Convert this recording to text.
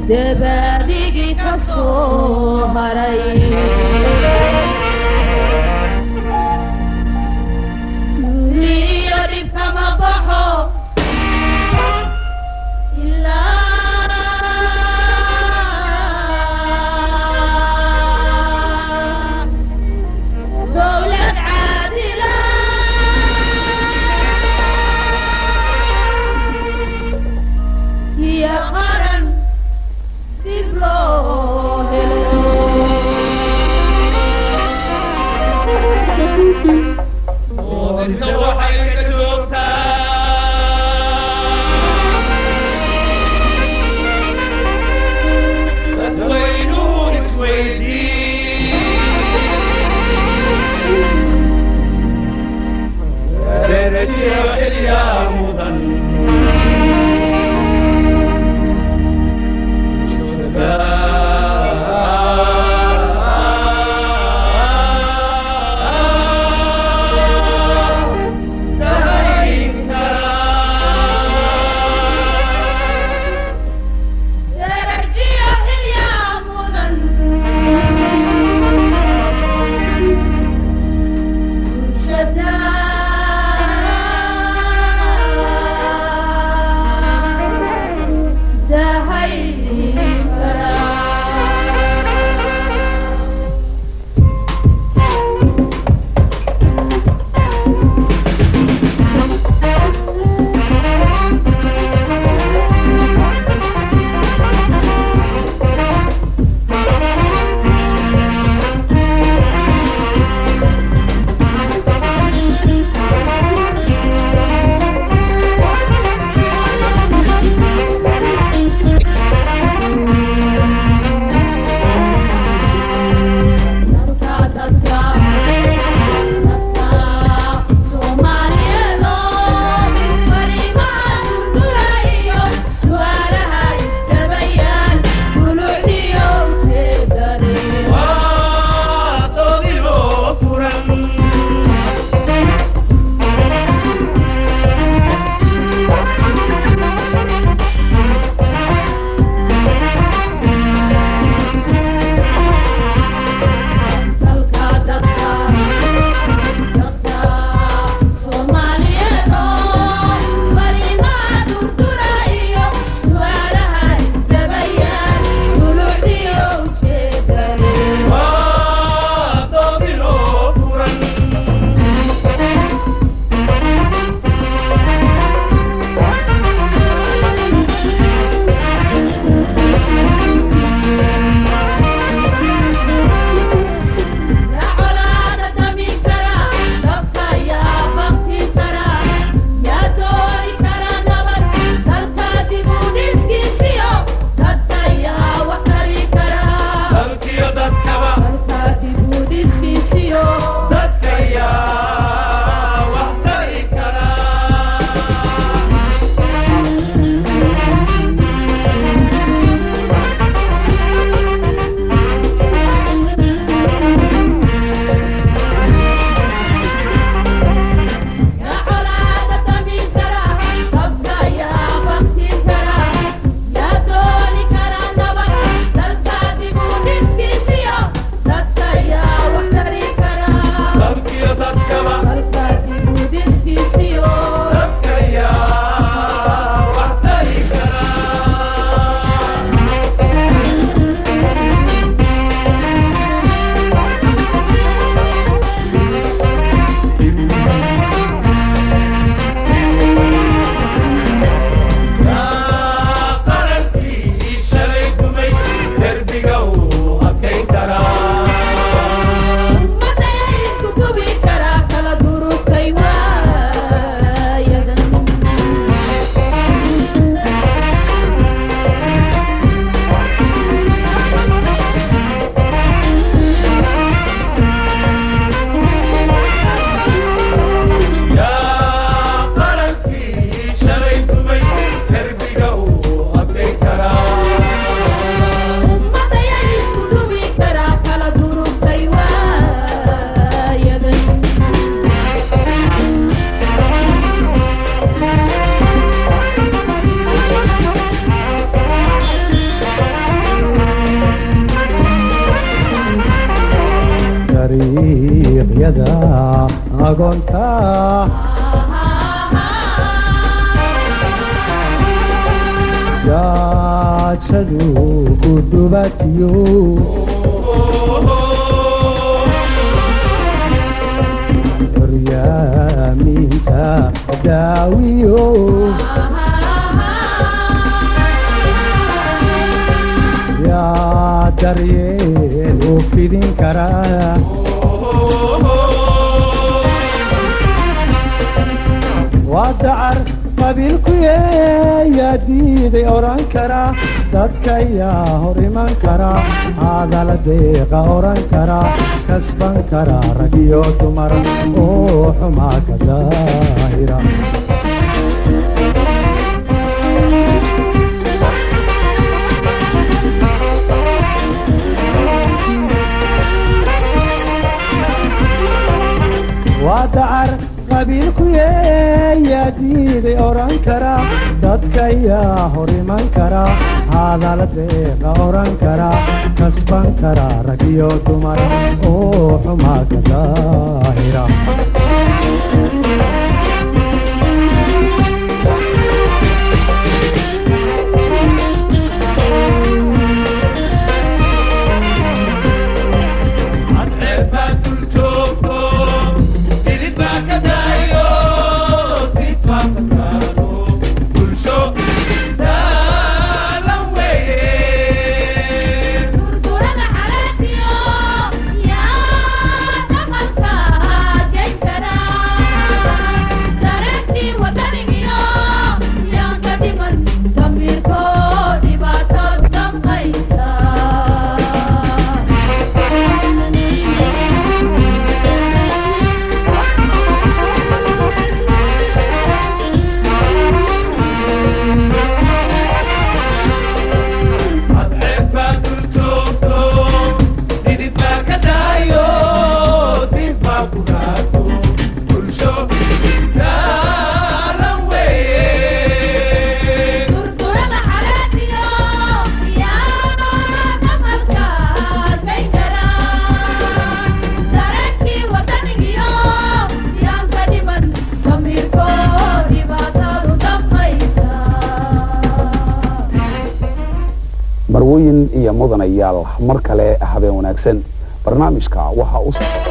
dabaadigii ka soo haray iyo dhib kama baxo ilaa dowlad caadila iyo qaran dib loo Muudinta waxay ka joogtaa dadweynuhu isweydii darajo xilyaa mudan darajiyo xilyaa mudan bulshada dugsiyada agoonta gaajadu ku dhubatiyo horyaaminta daawiyo yaa daryeel u fidin karaa waa dacar qabiilku yaa diiday oran kara dadka yaa hor iman kara hadal deeqa oran kara kasban kara rag iyo dumar oo xumaa ka daahira waa dacar qabiilku yaa diiday oran kara dadka yaa hor iman kara hadal deeqa oran kara kasban kara rag iyo dumar oo xumaa ka daahira cadceed baa dul joogto hilib baa ka daayo dib baa ka taalo bulsho daalan weeye Durdurada xalaatiyo yaa dhaqanka geyn kara dareenkii wadanigiyo yaan ka dhiman damiirko dhibaato damqaysa cadceed baa dul joogto hilib baa ka daayo dib baa ku raato bulsho daalan weeye Durdurada xalaatiyo yaa dhaqanka geyn kara dareenkii wadanigiyo yaan ka dhiman damiirko dhibaatadu damqaysa marwooyin iyo mudanayaal mar kale habeen wanaagsan barnaamijka waxa u